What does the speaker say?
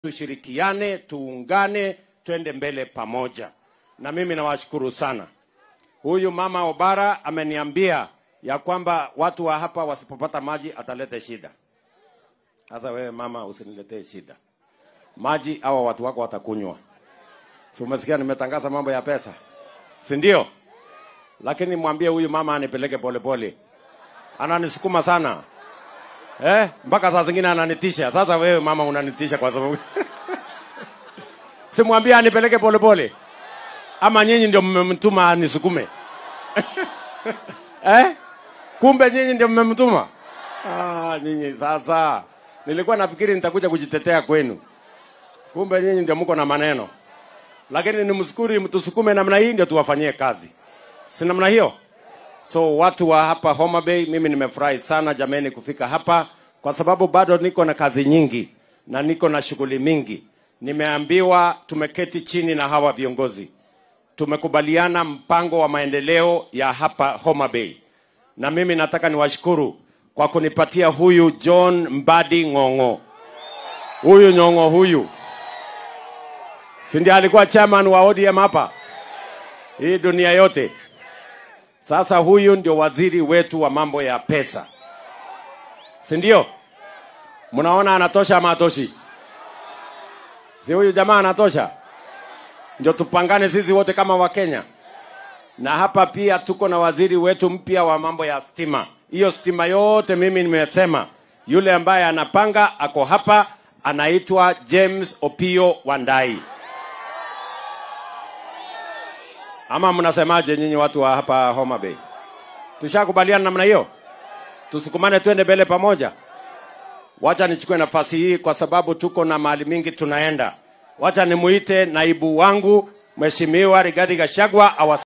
tushirikiane, tuungane, twende mbele pamoja. Na mimi nawashukuru sana. Huyu mama Obara ameniambia ya kwamba watu wa hapa wasipopata maji atalete shida. Sasa wewe mama, usiniletee shida. Maji hawa watu wako watakunywa. Si umesikia nimetangaza mambo ya pesa, si ndio? Lakini mwambie huyu mama anipeleke polepole, ananisukuma sana eh, mpaka saa zingine ananitisha. Sasa wewe mama unanitisha kwa sababu simwambie anipeleke polepole, ama nyinyi ndio mmemtuma anisukume eh? Kumbe nyinyi ndio mmemtuma. Ah, nyinyi sasa, nilikuwa nafikiri nitakuja kujitetea kwenu, kumbe nyinyi ndio mko na maneno. Lakini nimshukuru, mtusukume namna hii ndio tuwafanyie kazi, si namna hiyo? So watu wa hapa Homa Bay, mimi nimefurahi sana jameni kufika hapa, kwa sababu bado niko na kazi nyingi na niko na shughuli mingi. Nimeambiwa tumeketi chini na hawa viongozi, tumekubaliana mpango wa maendeleo ya hapa Homa Bay, na mimi nataka niwashukuru kwa kunipatia huyu John Mbadi Ng'ong'o. Huyu Nyong'o huyu si ndiye alikuwa chairman wa ODM hapa hii dunia yote. Sasa huyu ndio waziri wetu wa mambo ya pesa, si ndio? Mnaona anatosha ama atoshi? Si huyu jamaa anatosha? Ndio tupangane sisi wote kama Wakenya. Na hapa pia tuko na waziri wetu mpya wa mambo ya stima. Hiyo stima yote mimi nimesema, yule ambaye anapanga ako hapa, anaitwa James Opio Wandai. Ama mnasemaje nyinyi watu wa hapa Homa Bay? Tushakubaliana namna hiyo, tusukumane twende mbele pamoja. Wacha nichukue nafasi hii kwa sababu tuko na mahali mingi tunaenda. Wacha nimuite naibu wangu Mheshimiwa Rigathi Gachagua awa